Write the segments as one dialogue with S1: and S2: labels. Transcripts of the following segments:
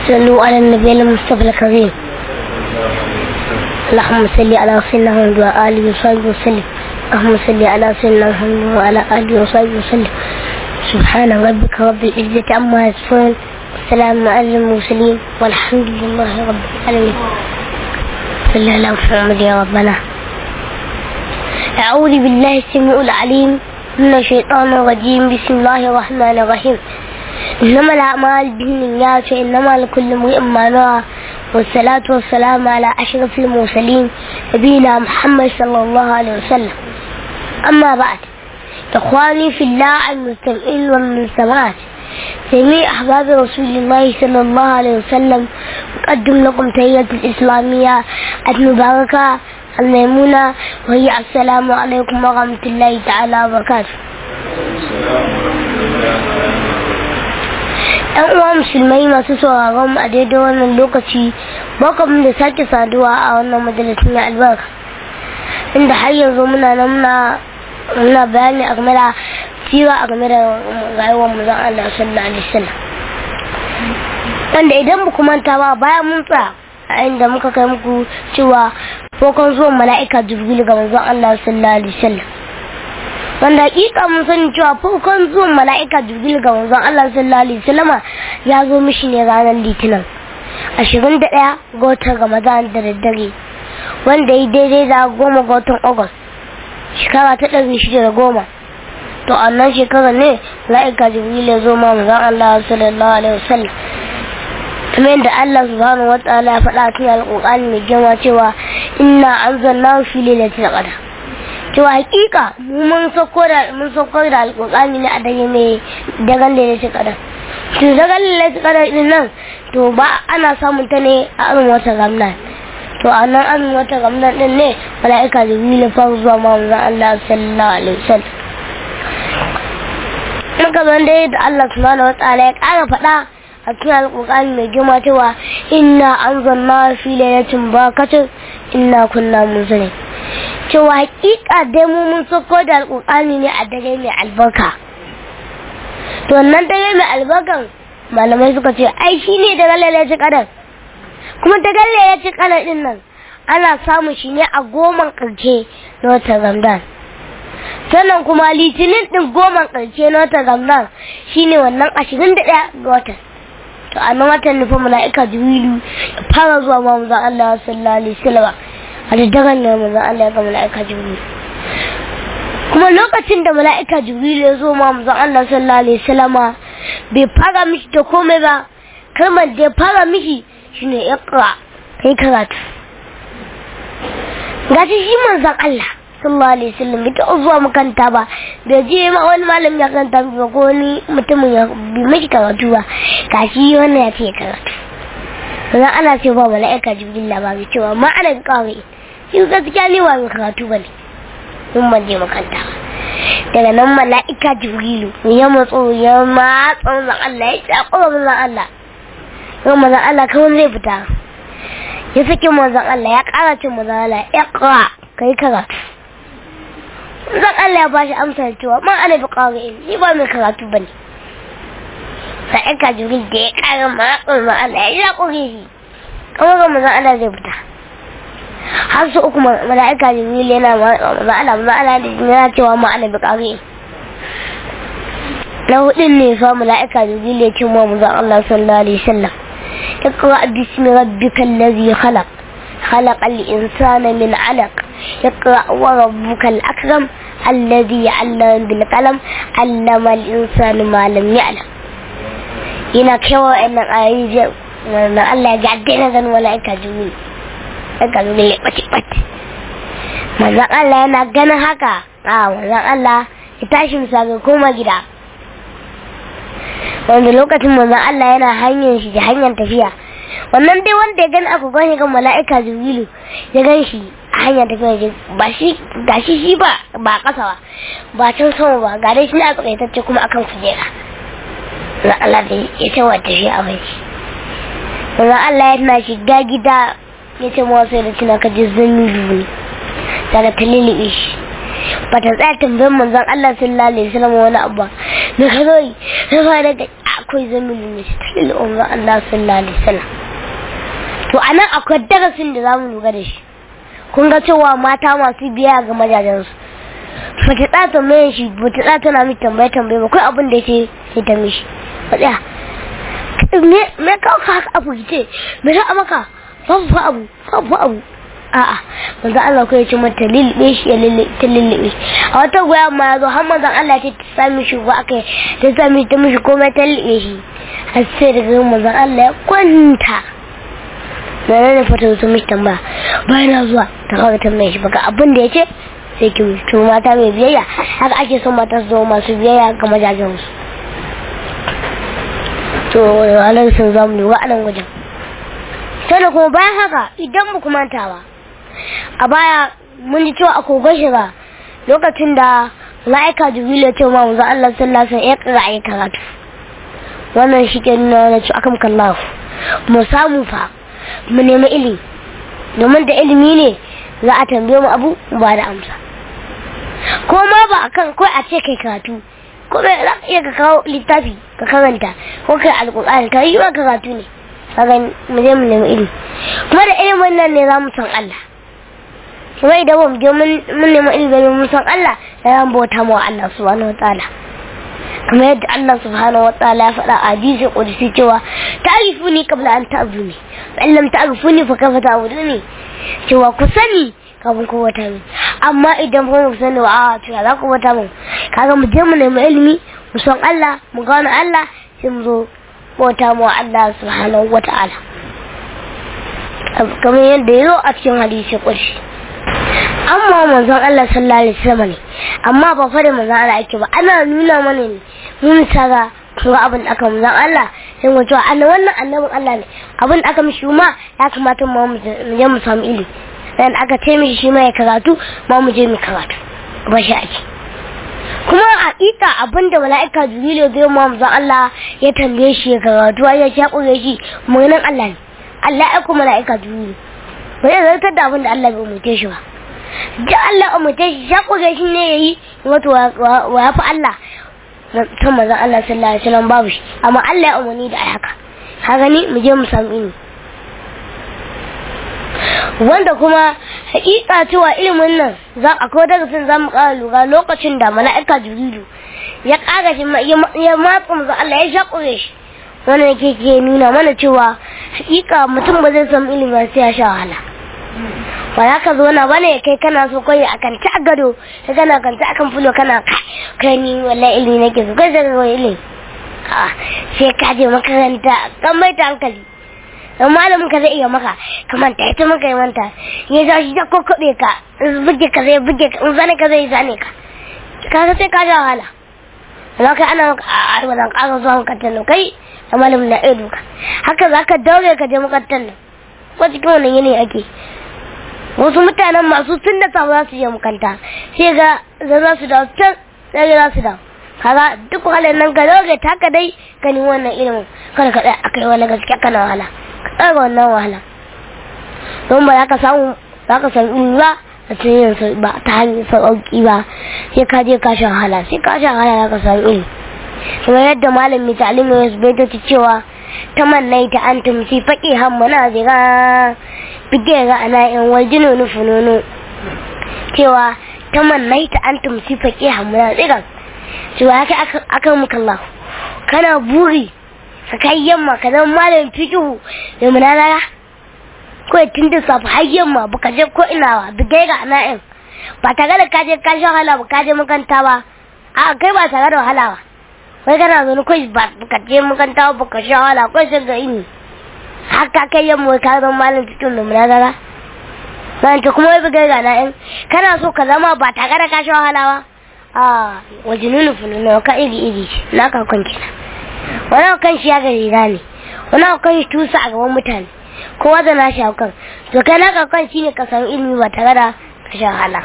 S1: صلوا على النبي المصطفى الكريم اللهم صل على سيدنا محمد وعلى اله وصحبه وسلم اللهم صل على سيدنا محمد وعلى اله وصحبه وسلم سبحان ربك رب العزة عما يصفون والسلام على المرسلين والحمد لله رب العالمين صلى على محمد يا ربنا أعوذ بالله السميع العليم من الشيطان الرجيم بسم الله الرحمن الرحيم إنما الأعمال بالنيات وإنما لكل امرئ ما نوى والصلاة والسلام على أشرف المرسلين نبينا محمد صلى الله عليه وسلم أما بعد إخواني في الله المستمعين والمستمعات جميع أحباب رسول الله صلى الله عليه وسلم أقدم لكم تحية الإسلامية المباركة الميمونة وهي السلام عليكم ورحمة الله تعالى وبركاته ‘Yan uwa musulmai masu sauraron a daidai wannan lokaci, bakam da sake saduwa a wannan majalisun ya albarka, inda har yanzu muna nan muna bayani a game da sira a game da rayuwar mu zan Allah sallallahu alaihi wasallam. Wanda idan ba manta ba bayan mun tsaya a inda muka kai muku cewa kokon zuwan mala'ika jibril ga manzon Allah sallallahu alaihi wasallam wanda hakika mun sani cewa farkon zuwan mala'ika jibril ga manzon Allah sallallahu alaihi wasallama ya zo mishi ne ranar litinin ashirin da ɗaya ga watan ramadan da daddare wanda ya daidai da goma ga watan agus shekara ta ɗari shida da goma to a nan shekarar ne mala'ika jibril ya zo ma manzon Allah sallallahu alaihi wasallam kuma yadda Allah subhanahu wa ta'ala ya faɗa cikin alƙur'ani mai girma cewa inna anzalna fi lailatul qadr cewa hakika mu mun sauko da mun sauko da alƙur'ani ne a dare mai daren lailatul qadr to daren lailatul qadr din nan to ba ana samun ta ne a irin wata ramdan to a nan irin wata ramdan din ne mala'ika jibril ya fara zuwa ma manzon Allah sallallahu alaihi wasallam muka zo dai da Allah subhanahu wa ta'ala ya ƙara faɗa a cikin alƙur'ani mai girma cewa inna anzalna fi lailatin barakatin inna kunna munzirin cewa hakika dai mu mun sako da alƙur'ani ne a dare mai albarka to wannan dare mai albarkan malamai suka ce ai shi ne daga lailatin kadar kuma daga lailatin kadar din nan ana samun shi ne a goman ƙarshe na watan ramadan sannan kuma litinin din goman ƙarshe na watan ramadan shine wannan ashirin da ɗaya ga watan to a nan watan nufin mala'ika jibrilu ya fara zuwa ma manzon Allah sallallahu alaihi wasallam a daddaren ne manzon Allah ya ga mala'ika jibrilu kuma lokacin da mala'ika jibrilu ya zo ma manzon Allah sallallahu alaihi wasallam bai fara mishi da komai ba kalmar da ya fara mishi shine iqra kai karatu gashi shi manzon Allah sallallahu alaihi wasallam bai taɓa zuwa makaranta ba bai je ma wani malam ya karanta ba ko wani mutumin ya bi mashi karatu ba gashi wannan ya ce karatu sannan ana ce ba mala'ika jibril labari cewa ma ana bi kawai shi gaskiya ne ba mai karatu ba ne in ban je makaranta ba daga nan mala'ika jibrilu ya matso ya matsa manzon Allah ya tsakura manzon Allah kuma manzon Allah kawai zai fita ya saki manzon Allah ya ƙara cin manzon Allah ya ƙara kai karatu zan Allah ya bashi amsa cewa man ana bi ƙarin ni ba mai karatu bane sai ka jibril da ya ƙara maƙon ma Allah ya ƙure shi kamar ga manzon Allah zai fita har su uku mala'ika jibril yana manzon Allah manzon Allah da yana cewa ma ana bi ƙarin na hudun ne fa mala'ika jibril ya ce ma manzon Allah sallallahu alaihi wasallam اقرأ باسم ربك الذي خلق خلق الإنسان من علق اقرأ وربك الأكرم الذي علم بالقلم علم الإنسان ما لم يعلم ina kewa wa'annan ayoyi na Allah ya gaɗe na zan mala'ika juni daga zuwa ya ɓace ɓace manzan Allah yana ganin haka a manzan Allah ya tashi misali koma gida wanda lokacin manzan Allah yana hanyar shi da hanyar tafiya wannan dai wanda ya gani aka gani kan mala'ika jibrilu ya gan shi a hanyar tafiya ba shi ga shi shi ba ba kasa ba ba can sama ba ga dai shi na tsakaitacce kuma akan kujera na Allah da ya ce wata shi a bai wannan Allah ya tana shiga gida ya ce mawa sai da tuna ka ji zan yi ne daga ta lilibe shi ba ta tsaya tambayar manzon Allah sallallahu alaihi wasallam wani abu me ka zo yi na fara da akwai zamilin ne ta lil umma Allah sallallahu alaihi wasallam to anan akwai darasin da zamu lura da shi kun ga cewa mata masu biya ga majajensu ba ta tsaya tambayar shi ba ta tsaya tana mai tambaye tambaye ba kai abin da yake sai ta mishi ba tsaya me me kawo ka haka abu ce me za a maka babu fa abu babu abu a'a manzo Allah ko ya ce mata lilbe shi ya ta lilbe a wata goya ma yazo har manzo Allah ta sami shi ko aka ta sami ta mishi komai ta lilbe shi har sai daga manzo Allah ya kwanta da nan fata su mishi tambaya bayan na zuwa ta kawo tambaye shi baka abin da ya ce sai ki to mata mai biyayya haka ake son mata su zama masu biyayya ga majajen su to halar sun zamu lura a nan wajen sannan kuma bayan haka idan ba manta ba a baya mun ji cewa a kogon shiga lokacin da la'aika jibril ya ce ma manzo Allah sallallahu alaihi wasallam ya kira ayi karatu wannan shi ke nuna na ci akam kallahu mu samu fa mu nemi ilimi domin da ilimi ne za a tambaye mu abu ba da amsa ko ma ba akan kai a ce kai karatu ko bai za ka iya ka kawo littafi ka karanta ko kai alƙur'ani ka yi wa karatu ne kaga mu je mu nemi ilimi kuma da ilimin nan ne za mu san Allah kuma idan ba mu je mun nemi ilimi mun san Allah da za mu bauta mu Allah subhanahu wataala kuma yadda Allah subhanahu wataala ya faɗa a hadisi qudsi cewa ta'rifuni qabla an ta'buduni fa in lam ta'rifuni fa kaifa ta'buduni cewa ku sani kafin ku wata min amma idan ba mu sani wa a to za ku wata min kaga mu je mu nemi ilimi mu san Allah mu gano Allah sai mu zo bauta mu Allah subhanahu wata'ala kamar yadda ya zo a cikin hadisi kurshi amma manzon Allah sallallahu alaihi wasallam ne amma ba fa da manzon Allah ake ba ana nuna mana ne mun tsara ga abin da aka manzon Allah sai mu cewa annabi wannan annabin Allah ne abin da aka mishi ma ya kamata mu je mu samu ilimi dan aka ce mishi shi ma ya karatu ma mu je mu karatu ba shi ake kuma hakika abinda mala'ika jibril ya ma manzon Allah ya tambaye shi ya karatu ya ya kure shi maganin Allah ne Allah ya kuma mala'ika jibril ba zai zartar da abinda Allah bai umurce shi ba da Allah umurce shi ya kure shi ne yayi wato wa ya fi Allah san manzon Allah sallallahu alaihi wasallam babu shi amma Allah ya umarni da ai haka ka gani mu je mu samu ilimi wanda kuma hakika cewa ilimin nan za a ko darasin za mu ƙara lura lokacin da mala'ika jibrilu ya ƙara shi ya matsa mu Allah ya shakure shi wannan yake ke nuna mana cewa hakika mutum ba zai samu ilimi ba sai ya sha wahala ba za ka zo na bane kai kana so kai akan ta gado ka kana kan ta akan fulo kana kai ni wallahi ilimi nake so kai daga ilimi sai ka je makaranta kan mai ta hankali don malamin ka zai iya maka ka manta ita maka ya manta ya za shi ta kokkobe ka buge ka zai buge ka in zane ka zai zane ka ka sai ka ja wahala amma kai ana maka a wannan ƙara zuwa makarantar nan kai da malamin na edu ka haka za ka daure ka je makarantar nan ko cikin wannan yanayi ake wasu mutanen masu tun da samu za su je makaranta sai ga za su dawo can sai za su dawo kaga duk wahalar nan ka daure ta ka dai ka nemi wannan ilimin kada ka tsaya akai wani gaskiya kana wahala tsara wannan wahala don ba za ka samu za ka san ilimi ba a cikin ba ta hanyar sauƙi ba sai ka je ka sha wahala sai ka sha wahala za ka samu ilimi kuma yadda malam mai ta'alim ya bai ta cewa ta mannai ta an tumsi faƙi hammana zira bige ga ana yan waljino nufunono cewa ta mannai ta an tumsi faƙi hammana zira cewa ya kai akan mukallahu kana buri ka kai yamma ka zama malamin fikihu da munazara ko tun da safi har yamma ba ka je ko ina ba bigai ga na'in ba tare da ka je ka sha wahala ba ka je makanta ba a kai ba tare da wahala ba wai kana zo kai ba ka je makanta ba ka sha wahala ko sai ga ini haka kai yamma ka zama malamin fikihu da munazara zan ta kuma wai bigai ga na'in kana so ka zama ba tare da ka sha wahala ba a wajinunu fununu ka iri iri na ka kwanci na wani kan shi ya gari ne wani kan shi tusa a gaban mutane kowa da nashi haukan to kai na kan shi ne ka samu ilimi ba tare da ka sha hala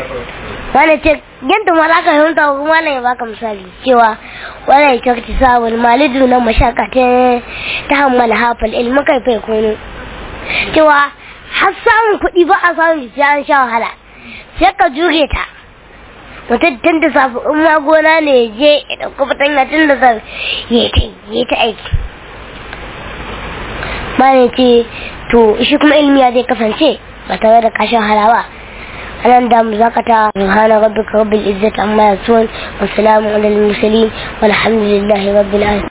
S1: wani ce yadda ma za ka fahimta ko kuma ya baka misali cewa wani ya kyauti sa wani malidu na mashaka ta hammala hafal ilmi kai fai kono cewa har samun kuɗi ba a samun sai an sha wahala sai ka jure ta mutum tun da safe in ma gona ne ya je ya ɗauka fatanya tun da safe ya ta ya ta aiki bayan ce to shi kuma ilimi ya zai kasance ba tare da kashin halawa anan da mu zakata subhana rabbika rabbil izzati amma yasifun wa salamun alal mursalin walhamdulillahi rabbil alamin